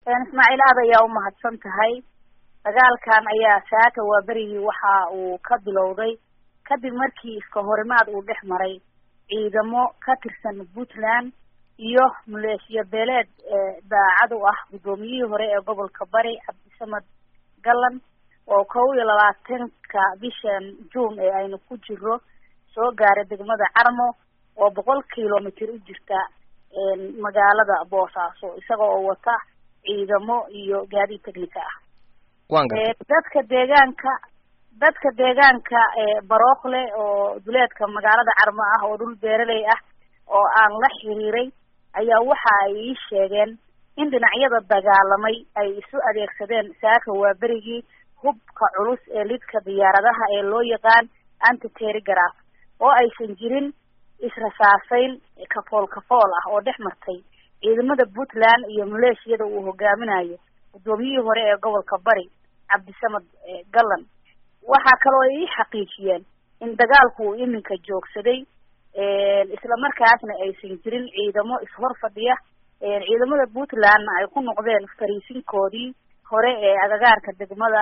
ismaaciil aad ayaa umahadsan tahay dagaalkan ayaa saaka waa berigii waxa uu ka bilowday kadib markii iska horimaad uu dhex maray ciidamo ka tirsan puntland iyo maleeshiya beeleed daacad u ah guddoomiyihii hore ee gobolka bari cabdisamed gallan oo kow iyo labaatanka bishan juun ee aynu ku jiro soo gaaray degmada carmo oo boqol kilomitr u jirta magaalada boosaaso isaga oo wata ciidamo iyo gaadiid technica ah dadka deegaanka dadka deegaanka barookle oo duleedka magaalada carmo ah oo dhul beeraley ah oo aan la xiriiray ayaa waxa ay ii sheegeen in dhinacyada dagaalamay ay isu adeegsadeen saaka waa berigii hubka culus ee lidka diyaaradaha ee loo yaqaan anti terrigraph oo aysan jirin israsaaseyn kafool kafool ah oo dhex martay ciidamada puntland iyo maleeshiyada uu hogaaminayo guddoomiyihii hore ee gobolka bari cabdisamed gallan waxaa kaloo ay ii xaqiijiyeen in dagaalku uu iminka joogsaday isla markaasna aysan jirin ciidamo ishor fadhiya ciidamada puntlandna ay ku noqdeen fariisinkoodii hore ee agagaarka degmada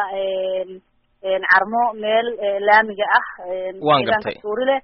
carmo meel laamiga ah deegaanka suurile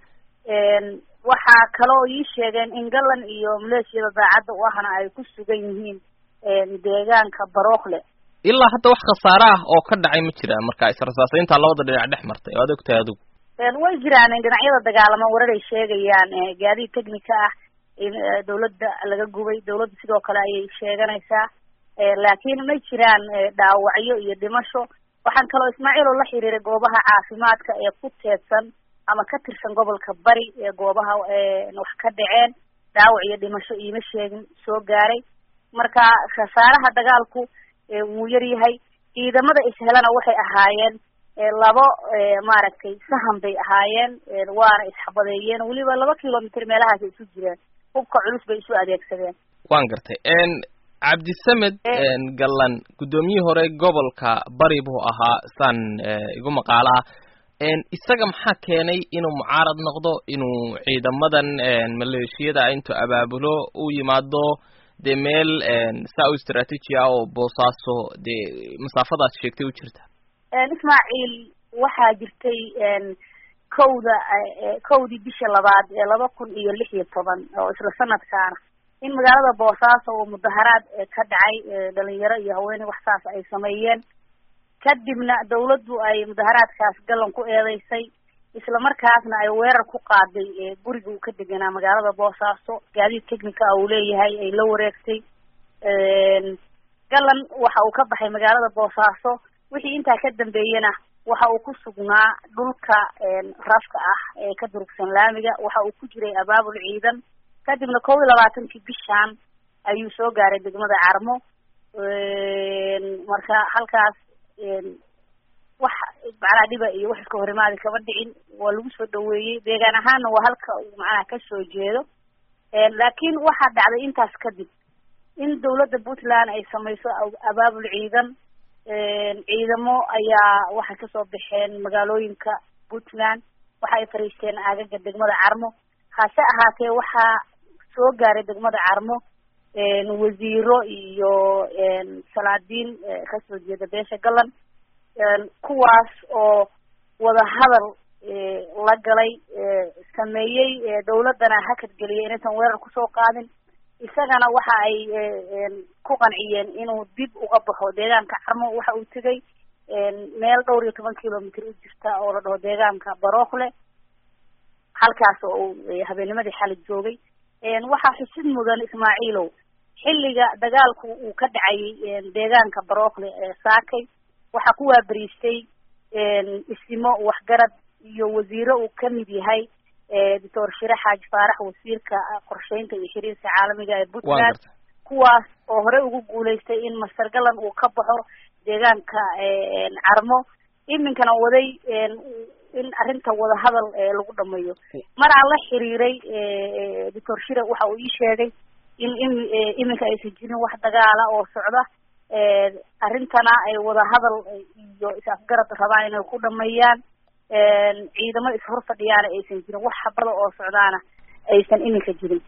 waxaa kaloo ii sheegeen in gallan iyo maleeshiyada daacadda u ahna ay ku sugan yihiin deegaanka barookle ilaa hadda wax khasaare ah oo ka dhacay ma jiraan marka israsaaseynta labada dhinac dhex martay oo ad ogtahay adigu way jiraan dhinacyada dagaalama warar ay sheegayaan gaadiid technica ah in dawladda laga gubay dawladda sidoo kale ayay sheeganaysaa laakiin ma jiraan dhaawacyo iyo dhimasho waxaan kaloo ismaaciil oo la xiriiray goobaha caafimaadka ee ku teedsan ama ka tirsan gobolka bari ee goobaha wax ka dhaceen dhaawac iyo dhimasho iima sheegin soo gaaray marka khasaaraha dagaalku wuu yar yahay ciidamada ishelana waxay ahaayeen labo maaragtay sahan bay ahaayeen waana isxabadeeyeen weliba laba kilomitr meelahaas isu jireen hubka culus bay isu adeegsadeen waan gartay cabdisamed gallan guddoomiyihii hore gobolka bari buu ahaa saan igu maqaalaha isaga maxaa keenay inuu mucaarad noqdo inuu ciidamadan maleeshiyada intuu abaabulo u yimaado dee meel saa u istraatiiji ah oo boosaaso dee masaafadaas sheegtay u jirta ismaaciil waxaa jirtay kowda kowdii bisha labaad ee laba kun iyo lix iyo toban oo isla sanadkaana in magaalada boosaaso oo mudaharaad ka dhacay dhalinyaro iyo haweeney wax saas ay sameeyeen kadibna dawladdu ay mudaharaadkaas gallan ku eedeysay isla markaasna ay weerar ku qaaday guriga uu ka deganaa magaalada boosaaso gaadiid technica uu leeyahay ay la wareegtay gallan waxa uu ka baxay magaalada boosaaso wixii intaa ka dambeeyena waxa uu ku sugnaa dhulka rafka ah ee ka durugsan laamiga waxa uu ku jiray abaabul ciidan kadibna kow iyo labaatankii bishaan ayuu soo gaaray degmada carmo marka halkaas wax macnaha dhiba iyo wax iska horimaadi kama dhicin waa lagu soo dhaweeyey deegaan ahaanna waa halka uu macnaha kasoo jeedo laakiin waxaa dhacday intaas kadib in dawladda puntland ay samayso abaabul ciidan ciidamo ayaa waxay kasoo baxeen magaalooyinka puntland waxa ay fariisteen aagaga degmada carmo hase ahaatee waxaa soo gaaray degmada carmo wasiiro iyo salaadiin kasoo jeeda beesha gallan kuwaas oo wadahadal la galay sameeyey dawladdana hakad geliyay inaysan weerar kusoo qaadin isagana waxa ay ku qanciyeen inuu dib uga baxo deegaanka carmo waxa uu tegay meel dhowr iyo toban kilomitr u jirta oo la dhaho deegaanka barookle halkaas oo uu habeennimadii xali joogay waxaa xusid mudan ismaaciilow xilliga dagaalku uu ka dhacayay deegaanka barookle saakay waxaa ku waaberiistay isimo waxgarad iyo wasiiro uu kamid yahay doctor shire xaaji faarax wasiirka qorsheynta iyo xiriirka caalamiga ee puntland kuwaas oo horey ugu guulaystay in master gallan uu ka baxo deegaanka carmo iminkana waday in arrinta wadahadal lagu dhameeyo mar aan la xiriiray doctor shire waxa uu ii sheegay in in iminka aysan jirin wax dagaala oo socda arrintana ay wadahadal iyo is-afgarad rabaan inay ku dhameeyaan ciidamo ishor fadhiyaana aysan jirin wax habada oo socdaana aysan iminka jirin